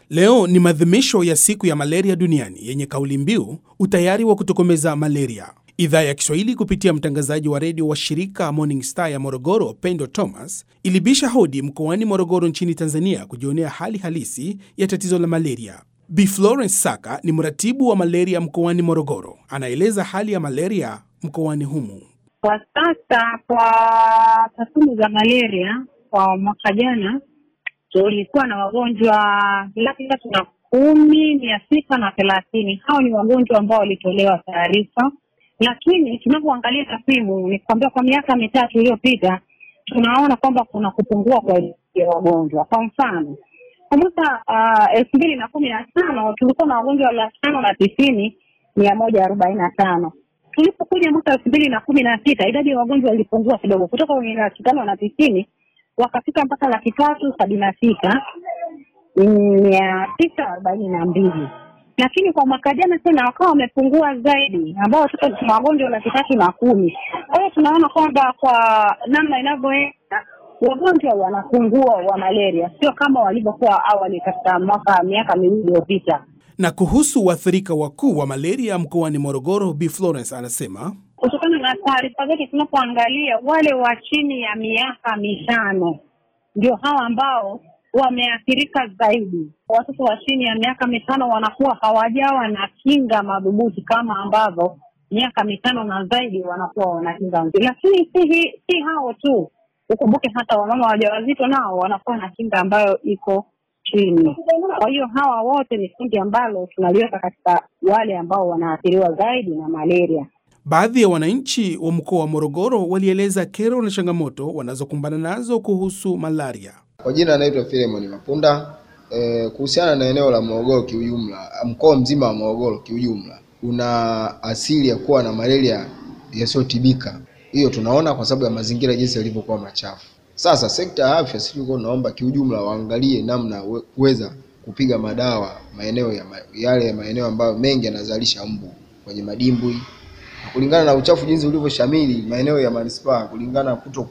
Leo ni maadhimisho ya siku ya malaria duniani yenye kauli mbiu utayari wa kutokomeza malaria. Idhaa ya Kiswahili kupitia mtangazaji wa redio wa shirika Morning Star ya Morogoro, Pendo Thomas, ilibisha hodi mkoani Morogoro nchini Tanzania kujionea hali halisi ya tatizo la malaria. Bi Florence Saka ni mratibu wa malaria mkoani Morogoro, anaeleza hali ya malaria mkoani humu. Kwa sasa, kwa takwimu za malaria kwa mwaka jana tulikuwa na wagonjwa laki tatu na kumi mia sita na thelathini. Hao ni wagonjwa ambao walitolewa taarifa, lakini tunapoangalia takwimu ni kwamba kwa miaka mitatu iliyopita tunaona kwamba kuna kupungua kwa ya wagonjwa. Kwa mfano kwa mwaka elfu mbili na kumi na tano tulikuwa na wagonjwa laki tano na tisini mia moja arobaini na tano tulipokuja mwaka elfu mbili na kumi na sita idadi ya wagonjwa ilipungua kidogo kutoka kwenye laki tano na tisini wakafika mpaka laki tatu sabini na sita mia tisa arobaini na mbili lakini kwa mwaka jana tena wakawa wamepungua zaidi, ambao sasa tuna wagonjwa laki tatu na kumi. Kwa hiyo tunaona kwamba kwa namna inavyoenda wagonjwa wanapungua wa malaria, sio kama walivyokuwa awali katika mwaka miaka miwili iliyopita. Na kuhusu waathirika wakuu wa malaria mkoani Morogoro, Bi Florence anasema kutokana na taarifa zetu tunapoangalia, wale wa chini ya miaka mitano ndio hawa ambao wameathirika zaidi. Watoto wa chini ya miaka mitano wanakuwa hawajawa na kinga madhubuti kama ambavyo miaka mitano na zaidi wanakuwa wana kinga nzuri. Lakini si, hi, si hao tu, ukumbuke hata wamama wajawazito nao wanakuwa na kinga ambayo iko chini. Kwa hiyo hawa wote ni kundi ambalo tunaliweka katika wale ambao wanaathiriwa zaidi na malaria. Baadhi ya wananchi wa mkoa wa Morogoro walieleza kero na changamoto wanazokumbana nazo kuhusu malaria. Kwa jina anaitwa Filemon Mapunda. E, kuhusiana na eneo la Morogoro kiujumla, mkoa mzima wa Morogoro kiujumla una asili ya kuwa na malaria yasiyotibika. Hiyo tunaona kwa sababu ya mazingira jinsi yalivyokuwa machafu. Sasa sekta ya afya, sisi tulikuwa tunaomba kiujumla waangalie namna kuweza kupiga madawa maeneo ya ma, yale maeneo ambayo mengi yanazalisha mbu kwenye madimbwi kulingana na uchafu jinsi ulivyoshamili maeneo ya manispaa, kulingana na kuto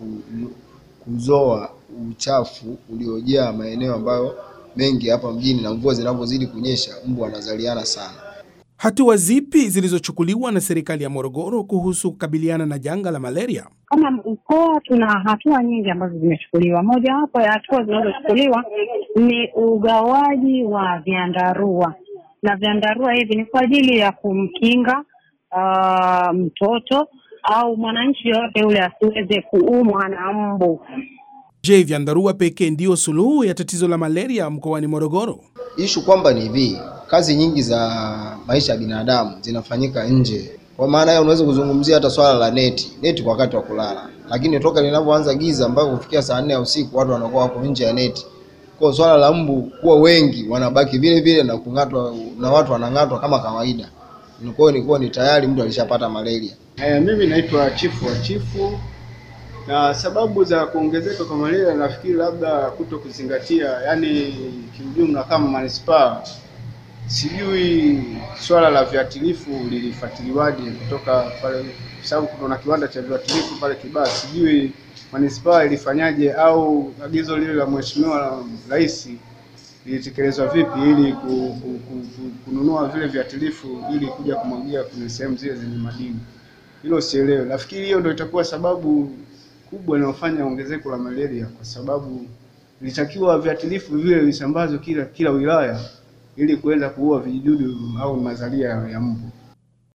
kuzoa uchafu uliojaa maeneo ambayo mengi hapa mjini, na mvua zinavyozidi kunyesha mbu wanazaliana sana. Hatua zipi zilizochukuliwa na serikali ya Morogoro kuhusu kukabiliana na janga la malaria? Kama mkoa tuna hatua nyingi ambazo zimechukuliwa. Mojawapo ya hatua zinazochukuliwa ni ugawaji wa vyandarua, na vyandarua hivi ni kwa ajili ya kumkinga Uh, mtoto au mwananchi yoyote yule asiweze kuumwa na mbu. Je, vyandarua pekee ndiyo suluhu ya tatizo la malaria mkoani Morogoro? Ishu kwamba ni hivi, kazi nyingi za maisha ya binadamu zinafanyika nje. Kwa maana hiyo unaweza kuzungumzia hata swala la neti, neti kwa wakati wa kulala, lakini toka linavyoanza giza mpaka kufikia saa nne ya usiku watu wanakuwa wako nje ya neti. Kwa swala la mbu kuwa wengi wanabaki vile vile na kung'atwa na watu wanang'atwa kama kawaida nilikuwa nilikuwa ni tayari mtu alishapata malaria. Eh, mimi naitwa chifu wa chifu, na sababu za kuongezeka kwa malaria nafikiri labda kuto kuzingatia, yani kiujumla kama manispaa, sijui swala la viatilifu lilifuatiliwaje kutoka pale, sababu kuna kiwanda cha viatilifu pale Kibaha, sijui manispaa ilifanyaje au agizo lile la mheshimiwa rais lilitekelezwa vipi ili ku, ku, ku, ku, kununua vile viatilifu ili kuja kumwagia kwenye sehemu zile zenye madini. Hilo sielewe. Nafikiri hiyo ndio itakuwa sababu kubwa inayofanya ongezeko la malaria, kwa sababu ilitakiwa viatilifu vile visambazwe kila kila wilaya ili kuweza kuua vijidudu au mazalia ya mbu.